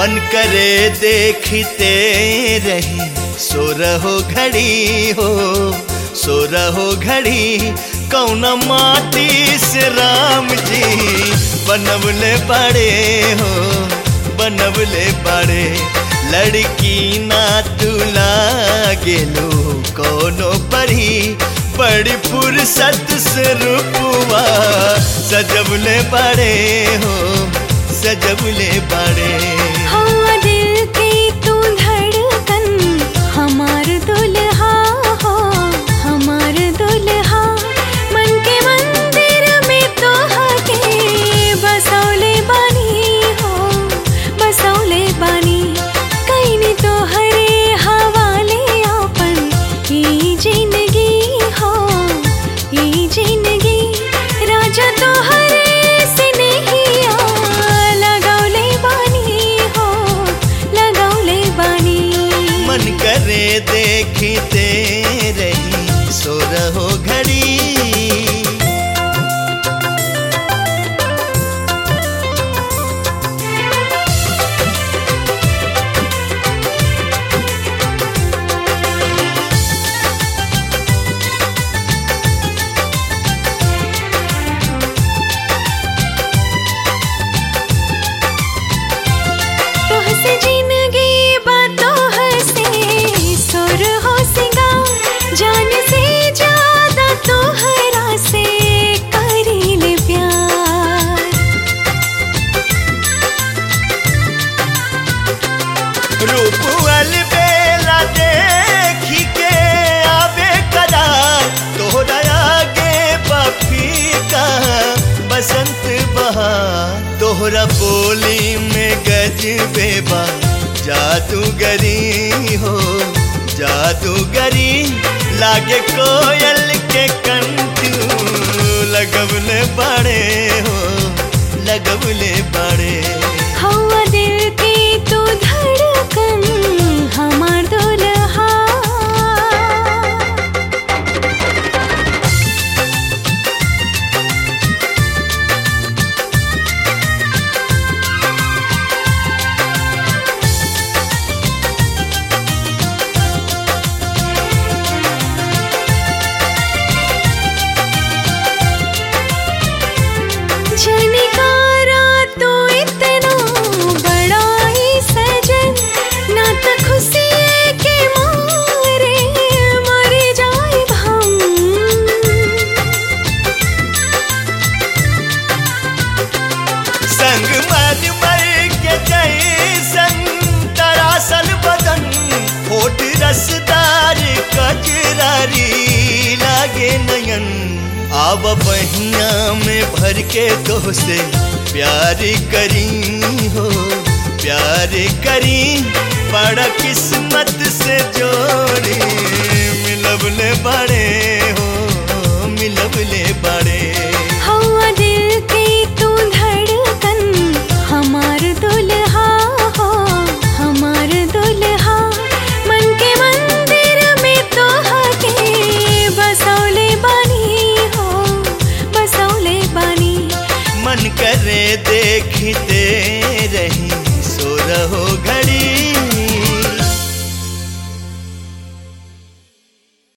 मन करे देखते रही सो रहो घड़ी हो सो रहो घड़ी कौन माटी से राम जी बनवले बड़े हो बनवले बड़े लड़की ना तुला गेलो कोनो परी बड़ी फुर्सत से रूपवा सजवले बड़े हो सजवले बड़े हवा दिल की तू धड़कन हमार दुल्हा हो हमार दुल्हा मन के मंदिर में तो हके बसौले बानी हो बसौले बानी कहीं तो हरे हवाले अपन ई जिंदगी हो ई जिंदगी राजा तो हरे से नहीं आ लगौले बानी हो लगौले बानी मन करे देखते रही सो रहो घड़ी तोह से जिंदगी बातों हंसे सुर हो सिंगार जान से ज्यादा तोहरा से करील प्यार रूपल बेला देखी के आवे करार तोहरा आगे बफी का बसंत बहार तोहरा बोली में गज बेबा जादूगरी हो जादूगरी लागे कोयल के कंटू लगवले बड़े हो लगवले बड़े हवा दिल की तू धड़कन हमार दुल्हा झनकारा तो इतना बड़ा ही सजन ना तो खुशी के मारे मर जाए हम संग मर मर के जैसन तरासल बदन होठ रसदार कजरारी लागे नयन आब बहिया में भर के तो से प्यार करी हो प्यार करी बड़ा किस्मत से जोड़ी मिलबले बड़े हो मिलबले बड़े हवा दिल की तू धड़कन हमार दुल्हा हो हमार दुल्हा मन के मंदिर में तो हके बसौले बानी हो बसौले बानी मन करे देखते रही